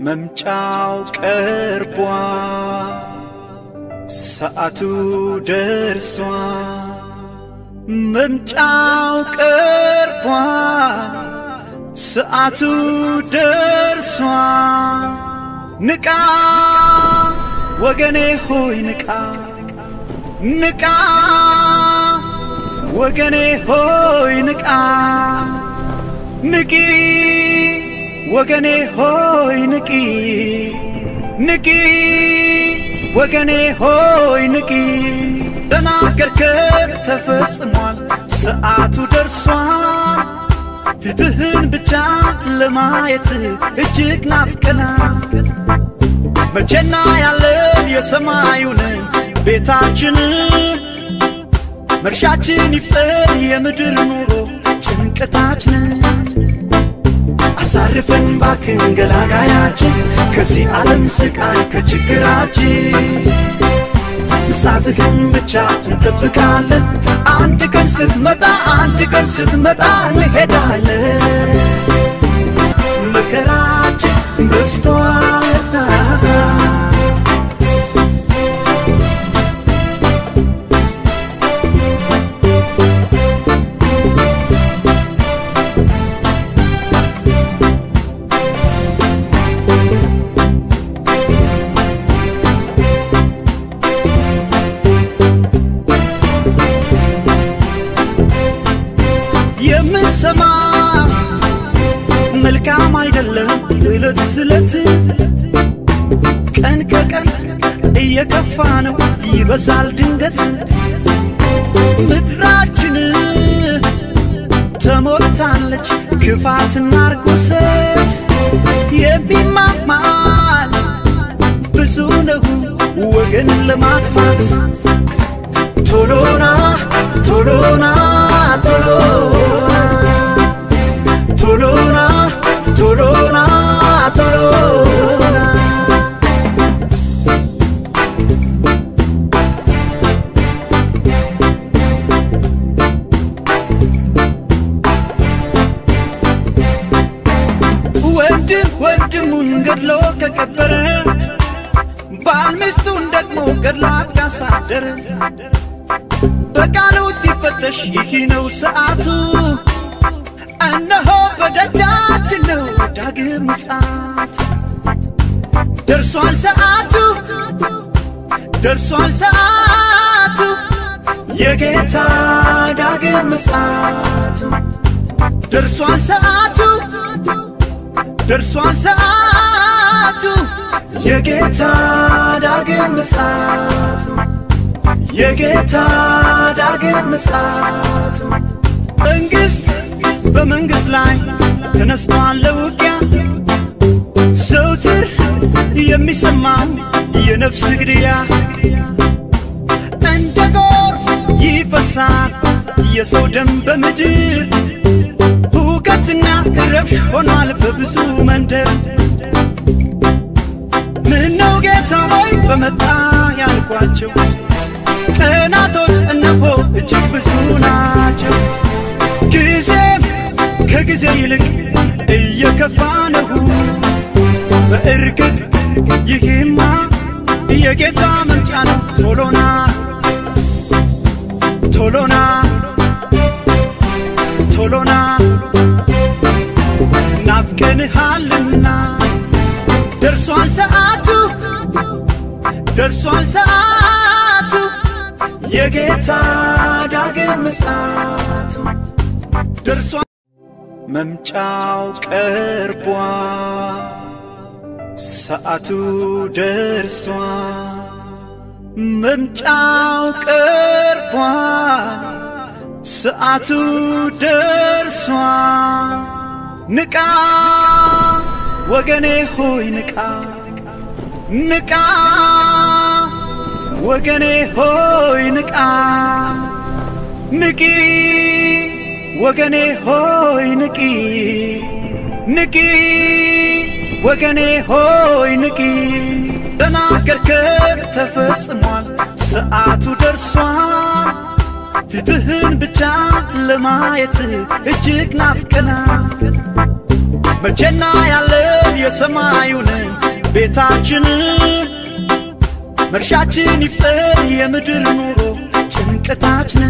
መምጫው ቀርቧል፣ ሰዓቱ ደርሷል። መምጫው ቀርቧል፣ ሰዓቱ ደርሷል። ንቃ ወገኔ ሆይ ንቃ ንቃ ወገኔ ሆይ ንቃ ንቂ ወገኔ ሆይ ንቂ ንቂ ወገኔ ሆይ ንቂ ተናገርከን ተፈጽሟል ሰዓቱ ደርሷል ፊትህን ብቻ ለማየት እጅግ ናፍቀናል መቼና ያለን የሰማዩንን ቤታችንን መርሻችን ይፍጠር የምድር ኑሮ ጭንቀታችንን አሳርፈን ባክን ገላጋያችን ከዚህ ዓለም ስቃይ ከችግራችን ምሳትህን ብቻ እንጠብቃለን አንድ ቀን ስትመጣ አንድ ቀን ስትመጣ እንሄዳለን መከራችን በዝቷልና የምንሰማ መልካም አይደለም እለት ስለት ቀን ከቀን እየከፋ ነው ይበዛል ድንገት ምድራችን ተሞልታለች ክፋትና ርኩሰት የሚማማል ብዙ ነው ወገንን ለማጥፋት ቶሎና ቶሎና ቶሎና ቶሎና ቶሎና ቶሎና ወንድም ወንድሙን ገድሎ ከቀበረ ባል ሚስቱን ደግሞ ገድሏት ካሳደረ በቃሉ ሲፈተሽ ይህ ነው ሰዓቱ እነሆ በደጃችን ነው ዳግም ምጽአቱ ደርሷል ሰዓቱ ደርሷል ሰዓቱ የጌታ ዳግም ምጽአቱ ደርሷል ሰዓቱ ደርሷል ሰዓቱ የጌታ ዳግም ምጽአቱ የጌታ ዳግም ምጽአቱ መንግሥት በመንግሥት ላይ ተነስቷል ለውጊያ ዘውትር የሚሰማው የነፍስ ግድያ እንደ ጎርፍ ይፈሳል የሰው ደም በምድር ሁከትና ረብሽ ሆኗል በብዙ መንደር ምነው ጌታ ሆይ በመጣ ያልኳቸው ቀናቶች እነሆ እጅግ ብዙ ናቸው ጊዜም ከጊዜ ይልቅ እየከፋ ነው በእርግጥ ይህማ የጌታ መምጫ ነው ቶሎና ቶሎና ቶሎና ናፍቀንሃልና ደርሷል ሰዓቱ ደርሷል ሰዓቱ የጌታ ዳግም ምጽአቱ ደርሷል መምጫው ቀርቧል ሰዓቱ ደርሷል መምጫው ቀርቧል ሰዓቱ ደርሷል ንቃ ወገኔ ሆይ ንቃ ንቃ ወገኔ ሆይ ንቃ ንቂ ወገኔ ሆይ ንቂ ንቂ ወገኔ ሆይ ንቂ ተናገርከን ተፈጽሟል ሰዓቱ ደርሷል ፊትህን ብቻ ለማየት እጅግ ናፍቀናል መቼና ያለን የሰማዩንን ቤታችን መርሻችን ይፍጠር የምድር ኑሮ ጭንቀታችን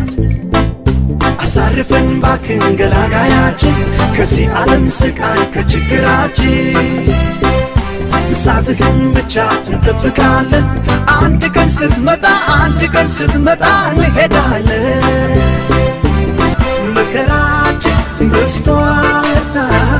አሳርፈን ባክን ገላጋያችን ከዚህ ዓለም ስቃይ ከችግራችን ምጽአትህን ብቻ እንጠብቃለን አንድ ቀን ስትመጣ አንድ ቀን ስትመጣ እንሄዳለን መከራችን በዝቷልና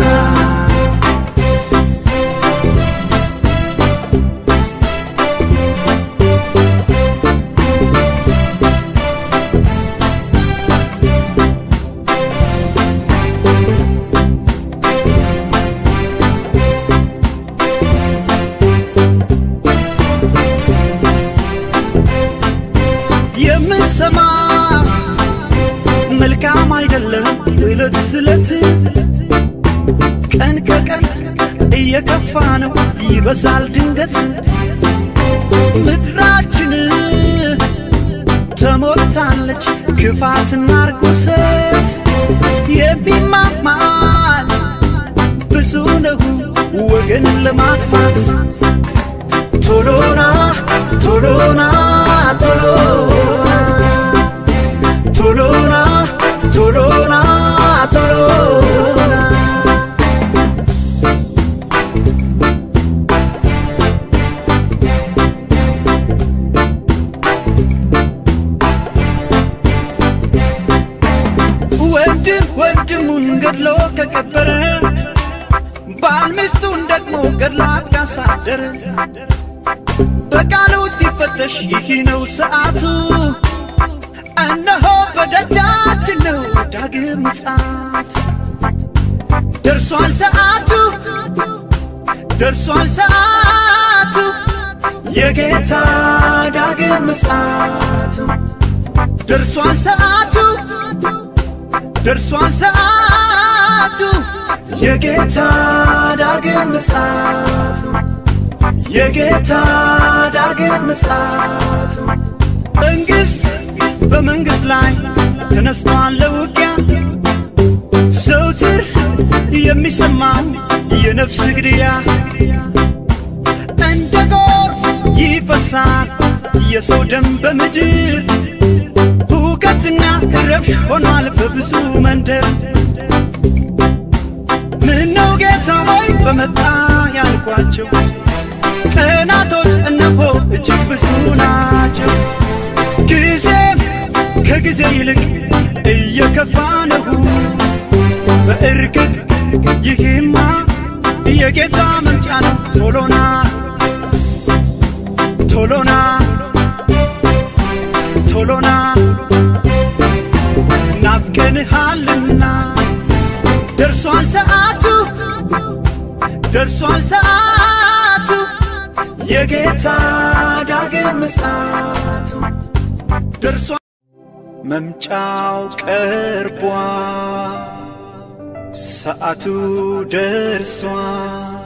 የምንሰማ መልካም አይደለም እለት ስለት ቀን ከቀን እየከፋ ነው ይበዛል ድንገት ምድራችን ተሞልታለች ክፋትና ርኩሰት የሚማማል ብዙ ነው ወገን ለማጥፋት ቶሎና ቶሎና ቶሎና ቶሎና ቶሎና ቶሎና ወንድም ወንድሙን ገድሎ ከቀበረ ባል ሚስቱን ደግሞ ገድሏት ካሳደረ በቃሉ ሲፈተሽ ይህ ነው ሰዓቱ እነሆ በደጃችን ነው ዳግም ምጽአቱ ደርሷል ሰዓቱ ደርሷል ሰዓቱ የጌታ ዳግም ምጽአቱ ደርሷል ሰዓቱ ደርሷል ሰዓቱ የጌታ ዳግም ምጽአቱ የጌታ ዳግም ምጽአቱ መንግሥት በመንግሥት ላይ ተነስቷል ለውጊያ ዘውትር የሚሰማው የነፍስ ግድያ እንደ ጎርፍ ይፈሳል የሰው ደም በምድር ሁከትና ረብሽ ሆኗል በብዙ መንደር ምነው ጌታ ሆይ በመጣ ያልኳቸው ቀናቶች እነሆ እጅግ ብዙ ናቸው ጊዜም ከጊዜ ይልቅ እየከፋ ነው በእርግጥ ይህማ የጌታ መምጫ ነው ቶሎና ቶሎና ቶሎና ናፍቀንሃልና ደርሷል ሰዓቱ ደርሷል ሰዓቱ የጌታ ዳግም ምጽአቱ ደርሷል መምጫው ቀርቧል ሰዓቱ ደርሷል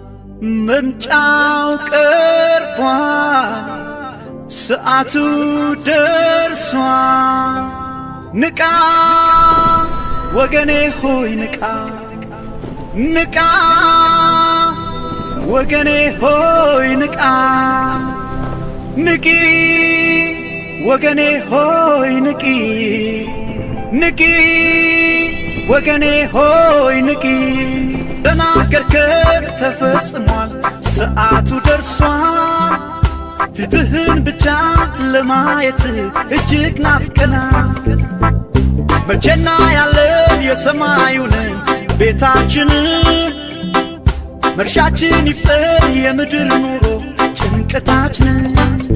መምጫው ቀርቧል ሰዓቱ ደርሷል ንቃ ወገኔ ሆይ ንቃ ንቃ ወገኔ ሆይ ንቃ ንቂ ወገኔ ሆይ ንቂ ንቂ ወገኔ ሆይ ንቂ ተናገርከን ተፈጽሟል ሰዓቱ ደርሷል ፊትህን ብቻ ለማየት እጅግ ናፍቀናል መቼና ያለን የሰማዩንን ቤታችንን መርሻችን ይፍጠር የምድር ኑሮ ጭንቀታችንን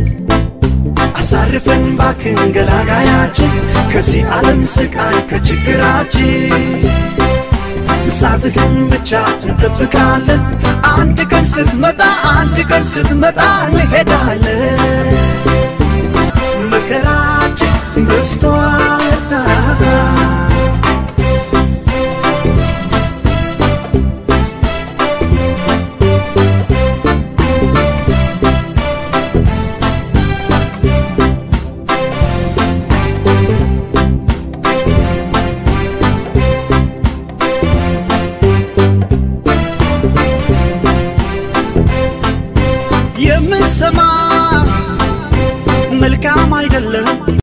አሳርፈን ባክን ገላጋያችን ከዚህ ዓለም ስቃይ ከችግራችን ምጽአትህን ብቻ እንጠብቃለን አንድ ቀን ስትመጣ አንድ ቀን ስትመጣ እንሄዳለን መከራችን በዝቷልና ይሰማ መልካም አይደለም